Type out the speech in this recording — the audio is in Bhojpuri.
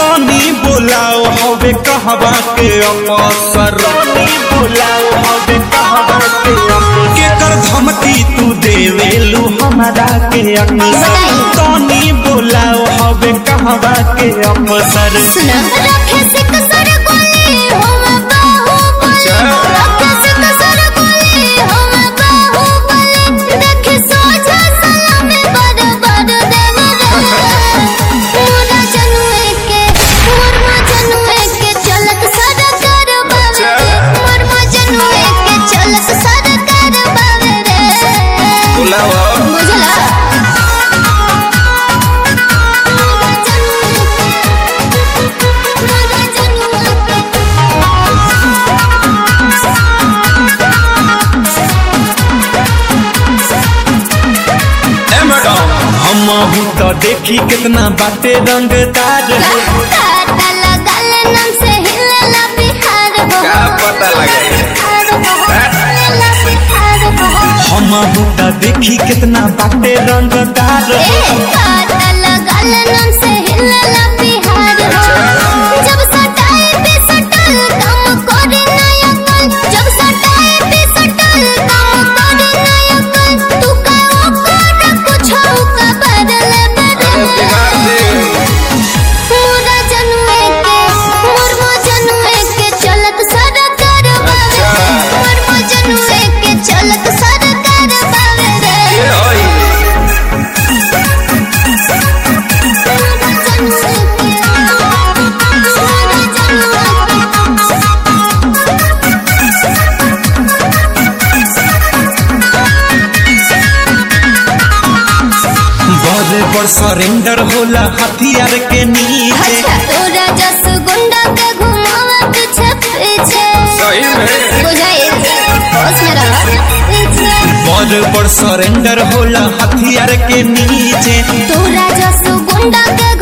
तनी बोलाओ हवे कहवा के अवसर तनी बोलाओ हवे कहवा के अवसर केकर धमकी तू देवेलू हमारा के अक्सर तनी बोलाओ हवे कहवा के अवसर सुना रखे से कसर गोली हम बाहुबली रखे से कसर गोली हम बाहुबली देखे सोझा सलामी बड़ बड़ देव मोरा जनुए के मोरमा जनुए के चलत सरकार बावे रे मोरमा जनुए के चलत सरकार बावे रे बुलाओ बुझला ए मैडम हम तो देखी कितना बाटे रंगदार है काटा लगल नम से हिलेला बिहार हो का पता लगे? हिलेला बिहार हो हम तो देखी कितना बाटे रंगदार ए है काटा लगल नम से हिलेला बिहार हो जब सटाए पे सटल काम करे नायकल जब सटाए पे सटल काम करे नायकल तू का ओकर कुछ का बदल बदल मोरा जनुए के मोरमो जनुए के चलत सरकार बावे रे मोरमो जनुए के चलत सरकार बावे रे मोरा जनुए के मोरा जनुए बड़े बड़ सरेंडर होला हथियार के नीचे अच्छा तोरा जस गुंडा के घुमावा पीछे पीछे सही में बुझाई होश में रह पीछे बड़ बड़ सरेंडर होला हथियार के नीचे तोरा जस गुंडा के